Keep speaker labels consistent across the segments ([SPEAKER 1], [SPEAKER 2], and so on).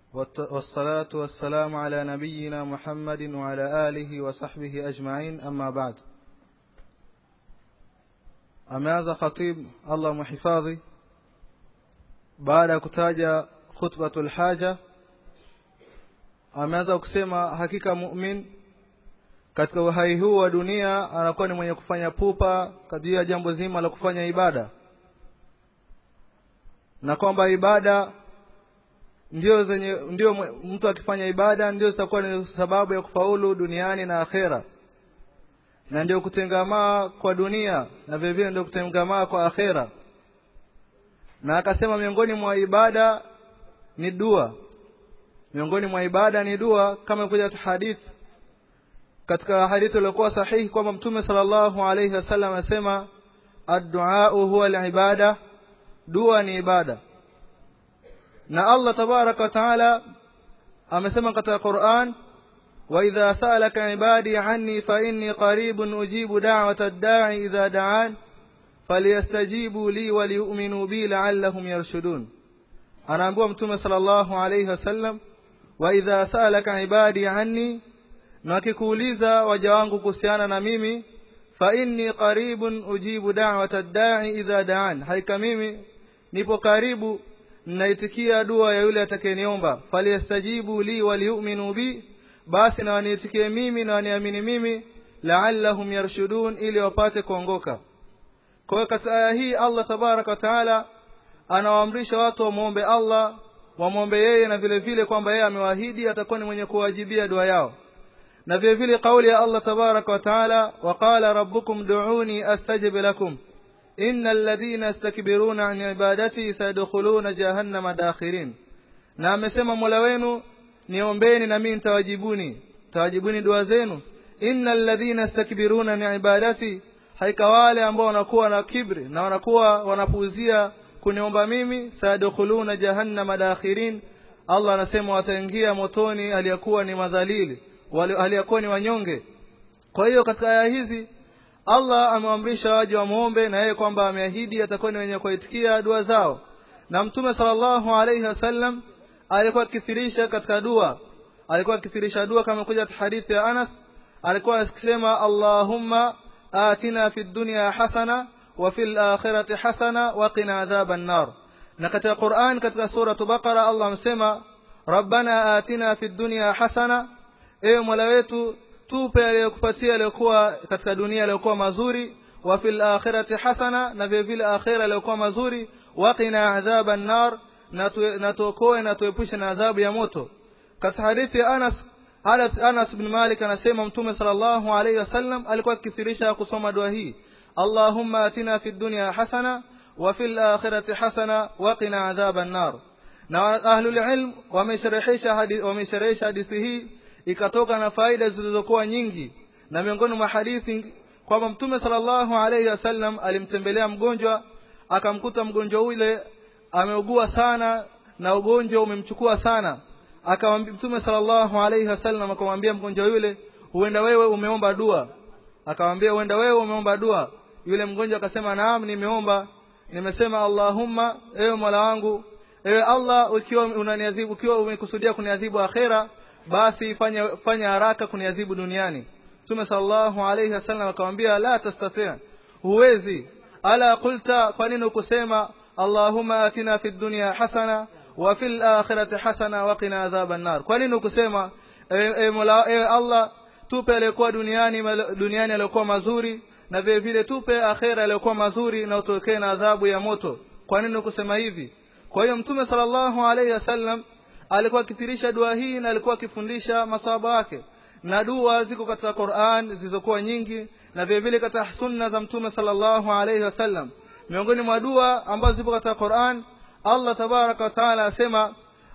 [SPEAKER 1] والصلاة والسلام على نبينا محمد وعلى آله وصحبه أجمعين أما بعد ameanza khatib Allah muhifadhi baada ya kutaja khutbatul haja ameanza kusema hakika mu'min katika uhai huu wa dunia anakuwa ni mwenye kufanya pupa kadri ya jambo zima la kufanya ibada na kwamba ibada ndio zenye ndio mtu akifanya ibada ndio zitakuwa ni sababu ya kufaulu duniani na akhera na ndio kutengamaa kwa dunia na vile vile ndio kutengamaa kwa akhera na akasema miongoni mwa ibada ni dua miongoni mwa ibada ni dua kama kuja hadithi katika hadithi iliyokuwa sahihi kwamba mtume sallallahu alayhi wasallam anasema ad-du'a huwa al-ibada dua ni ibada na Allah tabaraka wa taala amesema katika Qur'an wa idha sa'alaka ibadi anni fa inni qaribun ujibu da'wata ad-da'i idha da'an falyastajibu li wa liyu'minu bi la'allahum yarshudun anaambiwa mtume sallallahu alayhi wasallam wa idha sa'alaka ibadi anni na akikuuliza waja wangu kuhusiana na mimi fa inni qaribun ujibu da'wata ad-da'i idha da'an haika mimi nipo karibu naitikia dua ya yule atakayeniomba falyastajibu li waliyu'minu bi basi na waniitikie mimi na waniamini mimi la'allahum yarshudun ili wapate kuongoka kwa hiyo katika aya hii Allah tabaraka wa taala anawaamrisha watu wamwombe Allah wamwombe yeye na vile vile kwamba yeye amewaahidi atakuwa ni mwenye kuwajibia dua yao na vile vile kauli ya Allah tabaraka wa taala waqala rabbukum du'uni astajib lakum innal ladhina yastakbiruna an ibadati sayadkhuluna jahannama dakhirin na amesema Mola wenu niombeni na mimi nitawajibuni tawajibuni dua zenu innal ladhina yastakbiruna an ibadati haika wale ambao wanakuwa na kibri na wanakuwa wanapuuzia kuniomba mimi sayadkhuluna jahannama dakhirin Allah anasema wataingia motoni aliyakuwa ni madhalili aliyakuwa ni wanyonge kwa hiyo katika aya hizi Allah ameamrisha waje wamuombe na yeye kwamba ameahidi atakuwa ni wenye kuitikia dua zao na mtume sallallahu alayhi wasallam alikuwa akithirisha katika dua alikuwa akithirisha dua kama kuja hadithi ya Anas alikuwa akisema Allahumma atina fid dunya hasana wa fil akhirati hasana wa qina adhaban nar na katika Qur'an katika sura Baqara Allah amesema Rabbana atina fid dunya hasana ewe Mola wetu tupe aliyokupatia aliyokuwa katika dunia aliyokuwa mazuri wa fil akhirati hasana na vile vile akhira aliyokuwa mazuri waqina adhaban nar na tuokoe na tuepushe na adhabu ya moto katika hadithi ya Anas Anas bin Malik anasema mtume sallallahu alayhi wasallam alikuwa akithirisha kusoma dua hii Allahumma atina fid dunya hasana wa fil akhirati hasana waqina adhaban nar na ahlul ilm wamesherehesha hadithi wamesherehesha hadithi hii ikatoka na faida zilizokuwa nyingi na miongoni mwa hadithi kwamba mtume sallallahu alayhi wasallam alimtembelea mgonjwa akamkuta mgonjwa ule ameugua sana na ugonjwa umemchukua sana akamwambia mtume sallallahu alayhi wasallam akamwambia mgonjwa yule huenda wewe umeomba dua akamwambia huenda wewe umeomba dua yule mgonjwa akasema naam nimeomba nimesema allahumma ewe mola wangu ewe allah ukiwa unaniadhibu ukiwa umekusudia kuniadhibu akhera basi fanya fanya haraka kuniadhibu duniani Mtume sallallahu alayhi wasallam akamwambia la tastati' huwezi ala qulta kwa nini ukusema Allahumma atina fid dunya hasana wa fil akhirati hasana wa qina adhaban nar kwa nini ukusema e, Mola e, Allah tupe aliyokuwa duniani duniani aliyokuwa mazuri na vile vile tupe akhera aliyokuwa mazuri na utokee na adhabu ya moto kwa nini ukusema hivi kwa hiyo Mtume sallallahu alayhi wasallam alikuwa akithirisha dua hii na alikuwa akifundisha masahaba wake na dua ziko katika Qur'an zilizokuwa nyingi na vile vile katika sunna za mtume sallallahu alayhi wasallam miongoni mwa dua ambazo zipo katika Qur'an Allah tabaraka wa taala asema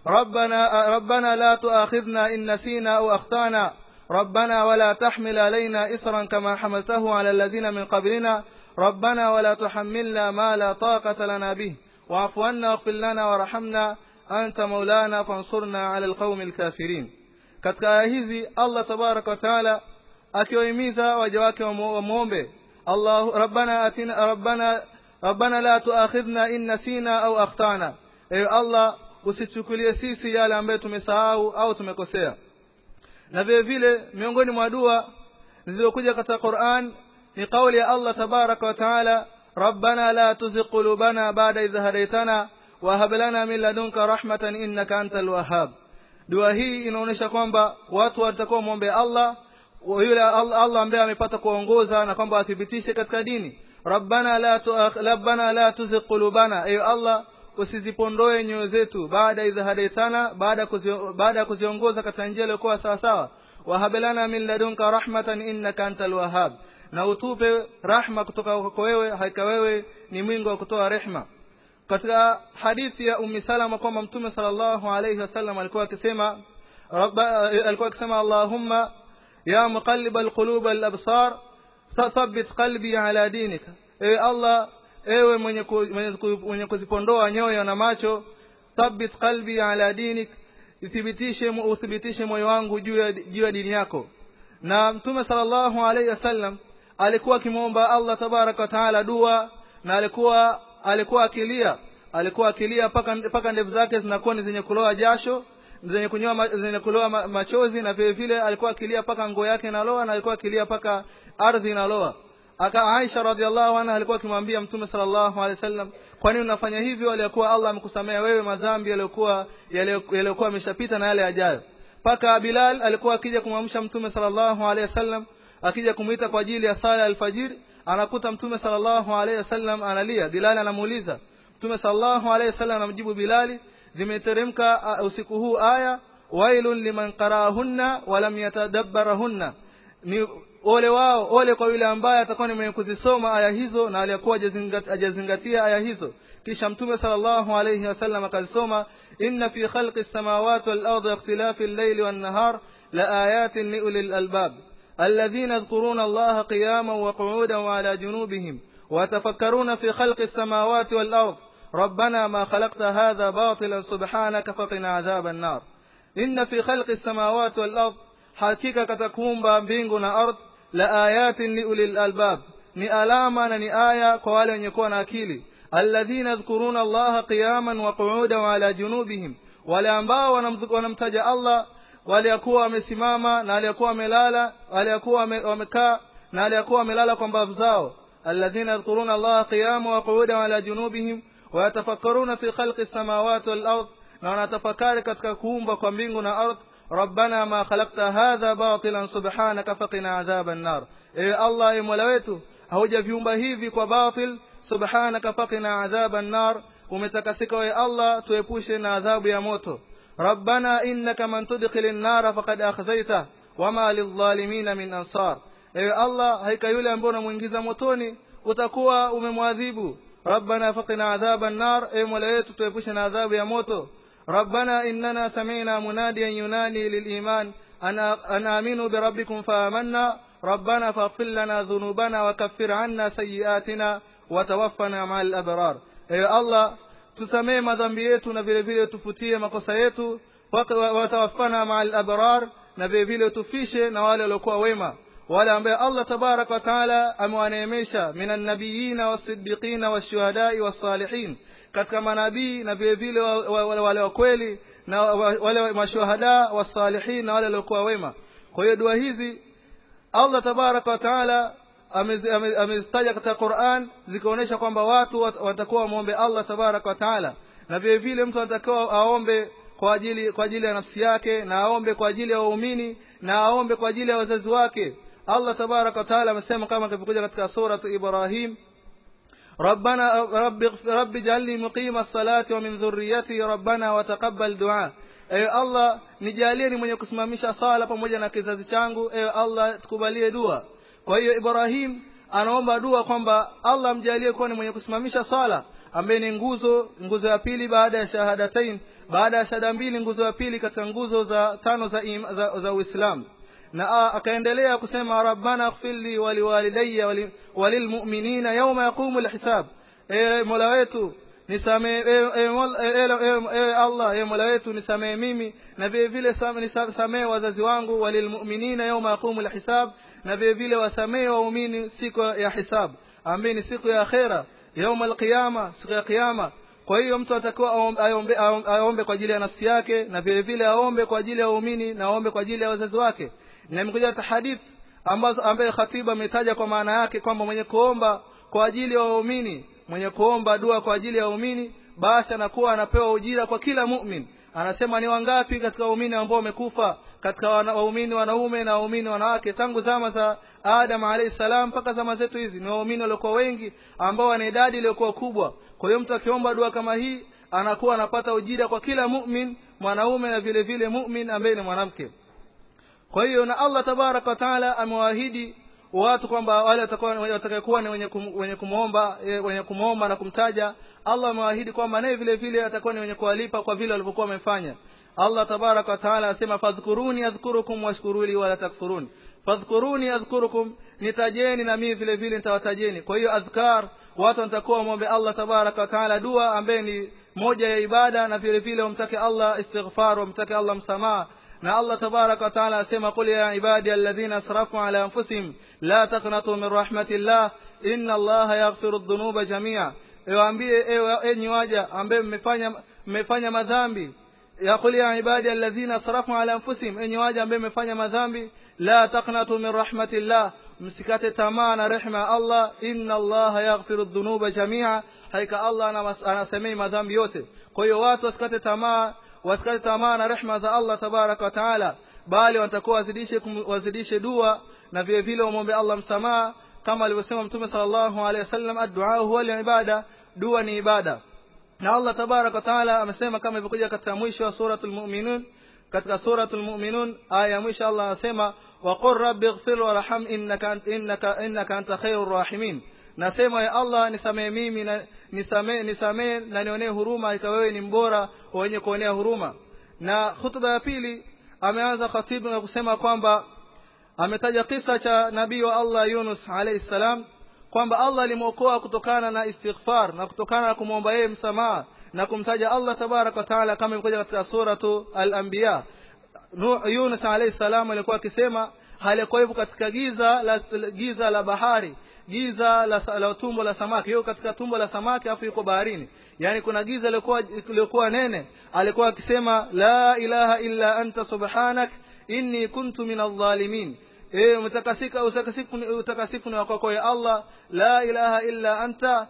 [SPEAKER 1] ربنا ربنا لا تؤاخذنا إن نسينا أو أخطأنا ربنا ولا تحمل علينا إصرا كما حملته على الذين من قبلنا ربنا ولا تحملنا ما لا طاقة لنا به واعف عنا واغفر لنا وارحمنا anta maulana fansurna ala alqaumi alkafirin katika aya hizi Allah tabaraka wa taala akiwahimiza waja wake wamuombe Allah rabbana atina rabbana rabbana la tuakhidhna in nasina au akhtana ewe Allah usichukulie sisi yale ambayo tumesahau au tumekosea na vile vile miongoni mwa dua zilizokuja katika Qur'an ni kauli ya Allah tabaraka wa taala ربنا لا تزغ قلوبنا بعد إذ هديتنا وهب لنا من لدنك رحمة إنك أنت الوهاب dua hii inaonyesha kwamba watu watakuwa muombe Allah yule Allah ambaye amepata kuongoza na kwamba athibitishe katika dini rabbana la rabbana la tuzigh qulubana ayo Allah usizipondoe nyoyo zetu baada idha hadaitana baada baada ya kuziongoza katika njia iliyokuwa sawa sawa wahablana min ladunka rahmatan innaka antal wahhab na utupe rahma kutoka kwako wewe hakika wewe ni mwingi wa kutoa rehma katika hadithi ya ummi salama kwamba mtume sallallahu alayhi wasallam alikuwa akisema alikuwa akisema allahumma ya muqallib alqulub alabsar thabbit qalbi ala dinika ewe allah ewe mwenye mwenye kuzipondoa nyoyo na macho thabbit qalbi ala dinik ithibitishe uthibitishe moyo wangu juu ya juu ya dini yako na mtume sallallahu alayhi wasallam alikuwa akimwomba Allah tabaraka wa taala dua na alikuwa alikuwa akilia alikuwa akilia paka paka ndevu zake zinakuwa ni zenye kuloa jasho zenye kunyoa zenye kuloa machozi na vile vile alikuwa akilia paka nguo yake inaloa na alikuwa akilia paka ardhi inaloa aka Aisha radhiallahu anha alikuwa akimwambia mtume sallallahu alaihi wasallam kwa nini unafanya hivyo aliyokuwa Allah amekusamea wewe madhambi yaliyokuwa yaliyokuwa yameshapita na yale yajayo paka Bilal alikuwa akija kumwamsha mtume sallallahu alaihi wasallam akija kumuita kwa ajili ya sala alfajiri anakuta mtume sallallahu alaihi wasallam analia Bilal anamuuliza mtume sallallahu alaihi wasallam anamjibu Bilali zimeteremka usiku huu aya wailun liman qarahunna wa lam yatadabbarahunna ni ole wao ole kwa yule ambaye atakuwa ni mwenye kuzisoma aya hizo na aliyakuwa hajazingatia aya hizo kisha mtume sallallahu alayhi wasallam akazisoma inna fi khalqi samawati wal ardi ikhtilafi al-layli wan nahar la ayatin li ulil albab الذين يذكرون الله قياما وقعودا وعلى جنوبهم ويتفكرون في خلق السماوات والأرض ربنا ما خلقت هذا باطلا سبحانك فقنا عذاب النار إن في خلق السماوات والأرض حقيقة كتكون بامبينغنا أرض لآيات لأولي الألباب ni alama na ni aya kwa wale wenye kuwa na akili alladhina yadhkuruna allaha qiyaman wa qu'udan wa ala junubihim wale ambao wanamtaja Allah waliokuwa wamesimama na waliokuwa wamelala waliokuwa wamekaa na waliokuwa wamelala kwa mbavu zao alladhina yadhkuruna allaha qiyaman wa qu'udan wa ala junubihim wa yatafakkaruna fi khalqi as-samawati wal ard na wanatafakari katika kuumba kwa mbingu na ardhi rabbana ma khalaqta hadha batilan subhanaka faqina adhaban nar ewe allah e mola wetu haujaviumba hivi kwa batil subhanaka faqina adhaban nar umetakasika wewe allah tuepushe na adhabu ya moto rabbana innaka man tudkhilin nar faqad akhzayta wama lidh-dhalimin min ansar ewe allah haika yule ambaye unamuingiza motoni utakuwa umemwadhibu rabbana faqina adhaban nar ewe mola wetu tuepushe na adhabu ya moto ربنا إننا سمعنا مناديا ينادي للإيمان أن آمنوا بربكم فآمنا ربنا فاغفر لنا ذنوبنا وكفر عنا سيئاتنا وتوفنا مع الأبرار أي الله tusamee madhambi yetu na vile vile tufutie makosa yetu watawafana maa al-abrar na vile vile tufishe na wale waliokuwa wema wale ambaye Allah tabarak wa taala amewaneemesha minan nabiyina was-siddiqina wash-shuhada'i was-salihin katika manabii na vile vile wale wa kweli na wale mashuhada wasalihin na wale waliokuwa wema kwa hiyo dua hizi Allah tabaraka wa taala amezitaja katika Qur'an zikaonyesha kwamba watu watakuwa wamuombe Allah tabaraka wa taala na vile vile mtu anatakiwa aombe kwa ajili kwa ajili ya nafsi yake na aombe kwa ajili ya waumini na aombe kwa ajili ya wazazi wake Allah tabaraka wa taala amesema kama kilivyokuja katika sura Ibrahim ربنا رب رب اجعلني مقيم الصلاة ومن ذريتي ربنا وتقبل دعاء ewe Allah nijalie ni mwenye kusimamisha sala pamoja na kizazi changu ewe Allah tukubalie dua kwa hiyo Ibrahim anaomba dua kwamba Allah amjalie kuwa ni mwenye kusimamisha sala ambaye ni nguzo nguzo ya pili baada ya shahadatain baada ya shahada mbili nguzo ya pili katika nguzo za tano za za, za Uislamu na akaendelea kusema rabbana ighfirli wa liwalidayya walilmu'minina yawma yaqumu alhisab e mola wetu nisamee ewe Allah ewe mola wetu nisamee mimi na vile vile nisamee wazazi wangu walilmu'minina yawma yaqumu alhisab na vile vile wasamee waumini siku ya hisab ambaye ni siku ya akhera يوم القيامة siku ya kiyama kwa hiyo mtu anatakiwa aombe, aombe, aombe kwa ajili ya nafsi yake na vile vile aombe kwa ajili ya waumini na aombe kwa ajili ya wazazi wake na imekuja hadithi ambazo ambaye khatibu ametaja kwa maana yake kwamba mwenye kuomba kwa ajili ya waumini mwenye kuomba dua kwa ajili ya waumini basi anakuwa anapewa ujira kwa kila mu'min anasema ni wangapi katika waumini ambao wamekufa katika waumini wanaume na waumini wanawake tangu zama za Adam alayhi salam mpaka zama zetu hizi ni waumini waliokuwa wengi ambao wana idadi iliyokuwa kubwa kwa hiyo mtu akiomba dua kama hii anakuwa anapata ujira kwa kila mu'min mwanaume na vile vile mu'min ambaye ni mwanamke kwa hiyo na Allah tabaraka wa taala amewaahidi watu kwamba wale watakayokuwa ni wenye kum, wenye kumuomba wenye kumuomba na kumtaja Allah amewaahidi kwamba naye vile vile atakuwa ni wenye kuwalipa kwa vile walivyokuwa wamefanya Allah tabaraka wa taala anasema fadhkuruni adhkurukum washkuruli wala takfurun fadhkuruni adhkurukum nitajeni na mimi vile vile nitawatajeni kwa hiyo adhkar watu watakuwa muombe Allah tabaraka wa taala dua ambaye ni moja ya ibada na vile vile wamtake Allah istighfar wamtake Allah msamaha na Allah tabaraka wa taala asema qul ya ibadi alladhina asrafu ala anfusihim la taqnatu min rahmatillah inna Allah yaghfiru dhunuba jamia ewaambie enyi waja ambaye mmefanya mmefanya madhambi ya qul ya ibadi alladhina asrafu ala anfusihim enyi waja ambaye mmefanya madhambi la taqnatu min rahmatillah msikate tamaa na rehema ya Allah inna Allah yaghfiru dhunuba jamia haika Allah anasamei madhambi yote kwa hiyo watu wasikate tamaa wasikate tamaa na rehema za Allah tabaraka wa taala bali watakuwa wazidishe wazidishe dua na vile vile wamwombe Allah msamaha kama alivyosema mtume sallallahu alaihi wasallam ad-du'a huwa al-ibada dua ni ibada na Allah tabaraka wa taala amesema kama ilivyokuja katika mwisho wa suratul mu'minun katika suratul mu'minun aya ya mwisho Allah anasema wa qur rabbi ighfir warham innaka innaka innaka anta khairur rahimin nasema ya Allah nisamee mimi na nisamee nisamee na nionee huruma ikawa wewe ni mbora wenye kuonea huruma na hutuba ya pili ameanza khatibu na kusema kwamba ametaja kisa cha nabii wa Allah Yunus alayhi salam kwamba Allah alimwokoa kutokana na istighfar na kutokana na kumwomba yeye msamaha na kumtaja Allah tabarak wa taala kama ilivyokuja katika suratu al-anbiya Yunus alayhi salam alikuwa akisema halikuwa hivyo katika giza la giza la bahari giza la, la tumbo la samaki hiyo katika tumbo la samaki afu yuko baharini yani kuna giza lilikuwa lilikuwa nene alikuwa akisema la ilaha illa anta subhanak inni kuntu minadh dhalimin eh mtakasika utakasifu utakasifu ni wako ya Allah la ilaha illa anta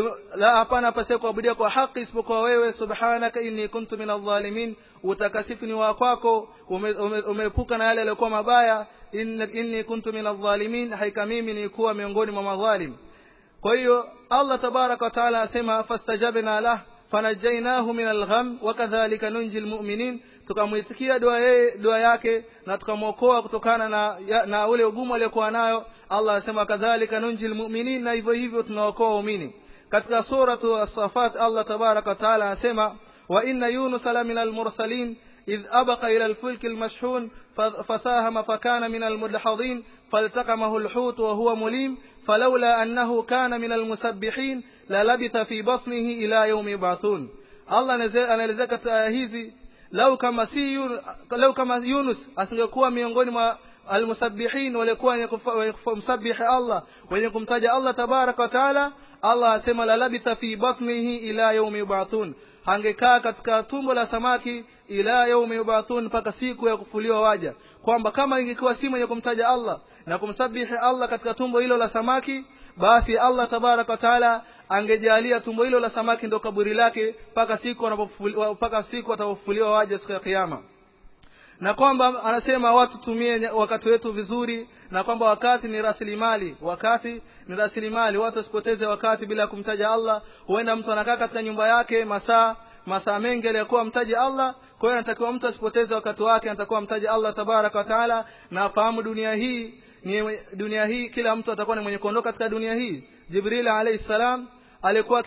[SPEAKER 1] la hapana pasa kuabudia kwa haki isipokuwa wewe subhanaka inni kuntu minadh dhalimin utakasifu ni wa kwako umeepuka na yale yaliyokuwa mabaya inni kuntu minadh dhalimin haika mimi nilikuwa miongoni mwa madhalim kwa hiyo Allah tabaraka wa taala asema fastajabna lah fanajainahu min algham wa kadhalika nunji almu'minin tukamwitikia dua yeye dua yake na tukamwokoa kutokana na ya, na ule ugumu aliyokuwa nayo Allah anasema kadhalika nunji almu'minin na hivyo hivyo tunaokoa waumini katika suratu as-safat Allah tabaraka wa taala anasema wa inna yunus la min al-mursalin إذ أبق إلى الفلك المشحون فساهم فكان من المدحضين فالتقمه الحوت وهو مليم فلولا أنه كان من المسبحين للبث في بطنه إلى يوم يبعثون الله anaelezea katika aya hizi lau kama si lau kama Yunus asingekuwa miongoni mwa almusabbihin walikuwa wenye kumsabihi Allah wenye kumtaja Allah tabaraka wa taala Allah asema la labitha fi batnihi ila yawmi yub'athun hangekaa katika tumbo la samaki ila yaumi yubathun mpaka siku ya kufuliwa waja kwamba kama ingekuwa si mwenye kumtaja Allah na kumsabihi Allah katika tumbo hilo la samaki basi Allah tabaraka taala angejalia tumbo hilo la samaki ndo kaburi lake mpaka siku anapofuliwa mpaka siku atapofuliwa waja siku ya kiyama na kwamba anasema watu tumie wakati wetu vizuri na kwamba wakati ni rasilimali wakati ni rasilimali watu wasipoteze wakati bila kumtaja Allah huenda mtu anakaa katika nyumba yake masaa masaa mengi aliyokuwa mtaji Allah kwa hiyo anatakiwa mtu asipoteze wakati wake anatakiwa mtaji Allah tabaraka wa taala na afahamu dunia hii ni dunia hii kila mtu atakuwa ni mwenye kuondoka katika dunia hii Jibril alayhi salam alikuwa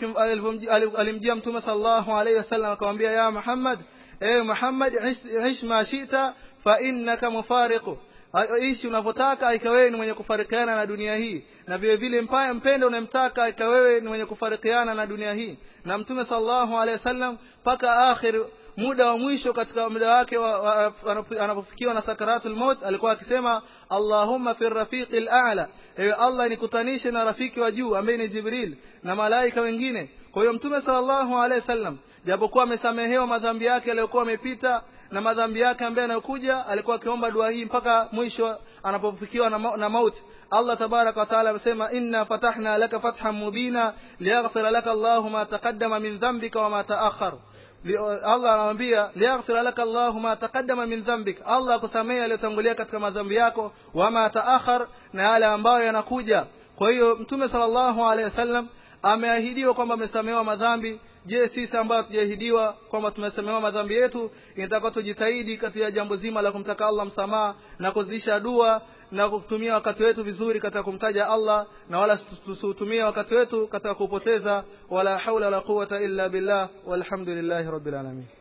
[SPEAKER 1] alimjia mtume sallallahu alayhi wasallam akamwambia ya Muhammad ewe Muhammad ish ma shita fa innaka mufariqu ishi unavyotaka ikawewe ni mwenye kufarikiana na dunia hii na vile vile mpaya mpendo unamtaka ikawewe ni mwenye kufarikiana na dunia hii na mtume sallallahu alaihi wasallam mpaka akhir muda wa mwisho katika muda wake anapofikiwa na sakaratul maut alikuwa akisema Allahumma fi rafiqil a'la ewe Allah nikutanishe na rafiki wa juu ambaye ni Jibril na malaika wengine kwa hiyo mtume sallallahu alaihi wasallam japokuwa amesamehewa madhambi yake yaliyokuwa yamepita na madhambi yake ambaye yanayokuja alikuwa akiomba dua hii mpaka mwisho anapofikiwa na, ma na mauti Allah tabaraka wa taala amesema inna fatahna laka fathan mubina liyaghfira laka Allahu ma taqaddama min dhanbika wa ma ta'akhkhar Allah anamwambia liyaghfira laka Allahu ma taqaddama min dhanbik Allah akusamehe yaliyotangulia katika madhambi yako wa ma ta'akhkhar na yale ambayo yanakuja kwa hiyo mtume sallallahu alaihi wasallam ameahidiwa kwamba amesamehewa madhambi je sisi ambao hatujahidiwa kwamba tumesamehewa madhambi yetu inatakiwa tujitahidi katika jambo zima la kumtaka Allah msamaha na kuzidisha dua na kutumia wakati wetu vizuri katika kumtaja Allah na wala tusitumie wakati wetu katika kupoteza wala haula wala quwata illa billah walhamdulillahi rabbil alamin